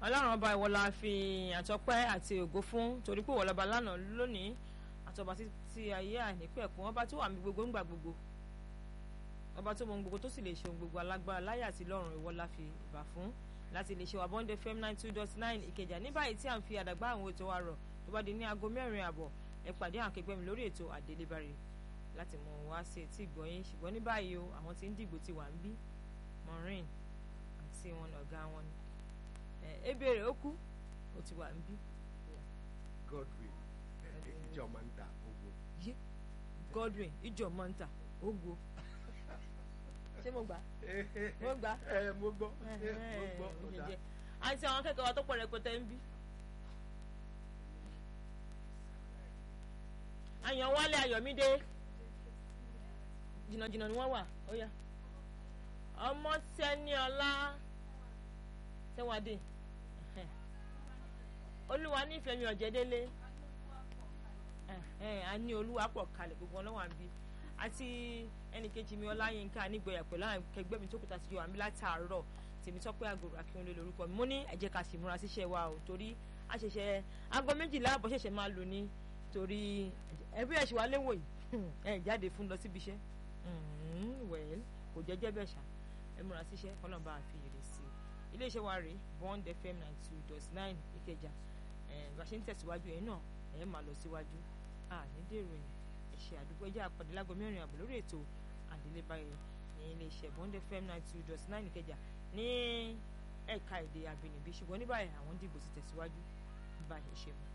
ọlọ́run ọba ìwọ la fi àtọpẹ́ àti ògo fún torí pé ìwọ lọ́ba lánàá lónìí àtọba títí ayé àìnípẹ̀kun ọba tó wà mí gbogbo ńgbà gbogbo ọba tó mọ ohun gbogbo tó sì lè ṣe ohun gbogbo alágbára láyé àti lọ́run ìwọ la fi ìbà fún láti lè ṣe wà bọ́ndé fm nine two dot nine ìkẹjà ní báyìí tí à ń fi àdàgbà àwọn ètò wa rọ̀ tó bá di ní aago mẹ́rin àbọ̀ ẹ pàdé àwọn akẹgbẹ́ mi lórí ètò àdélébárè láti mọ wá sí etí ìgbọ̀nyín ṣùgbọ́n ní báyìí o àwọn tí ń dìgbò ti wà ń bí maureen àti wọn ọ̀gá wọn ni ebèrè ó kú ó ti wà ń bí. Godwin ìjọ máa ń ta owó. yé Godwin ìjọ mọ́ńtà ogo ṣé mo gbà mo gbà ẹ mo gbọ́ mo gbọ́ ó dá. àti àwọn akẹ́kọ̀ọ́ wa tó pọ̀ rẹpẹtẹ ń bí. Àyànwálé Ayọ̀mídé jìnnàjìnnà ni wọ́n wà ó yá ọmọ Tẹ́níọlá Tẹ́wádé olúwa nífẹ̀ẹ́ mi ọ̀jẹ̀délé a ní olúwa pọ̀ kalẹ̀ gbogbo ọlọ́wà ń bí àti ẹnìkejì mi ọláyínká nígbẹ̀yà pẹ̀lú àwọn akẹgbẹ́ mi tó kúta sí wa mi látàárọ̀ tèmi tọ́pẹ́ àgòrò akínwólé lórúkọ mi mo ní ẹ jẹ́ ká sì múra síṣẹ́ wa o torí a ṣẹ̀ṣẹ̀ aago méjìlá àbọ̀ ṣẹ̀ṣẹ̀ máa lò ní torí ẹbí ẹ̀ ṣì wá léwò yìí ẹ jáde fún lọ síbi iṣẹ́ wẹ̀ẹ́l kò jẹ́jẹ́ bẹ́ẹ̀ ṣá ẹ múra síṣẹ́ kọ́lọ́n bá a fi èrè sí i iléeṣẹ́ wa rèé bond fm nine two dot nine ìkẹjà bá a ṣe ń tẹ̀síwájú yẹn náà ẹ máa lọ síwájú ní dèrò yìí ẹ̀ṣẹ̀ àdúgbò ẹjẹ́ àpàdé lágbo mẹ́rin àbọ̀ lórí ètò àdélébáyé ní iléeṣẹ́ bond fm nine two dot nine ìkẹjà ní ẹ̀ka èdè àbínibí ṣùgbọ́n ní báyìí àwọn dìbò ti tẹ̀síwájú báyìí ṣe mọ́.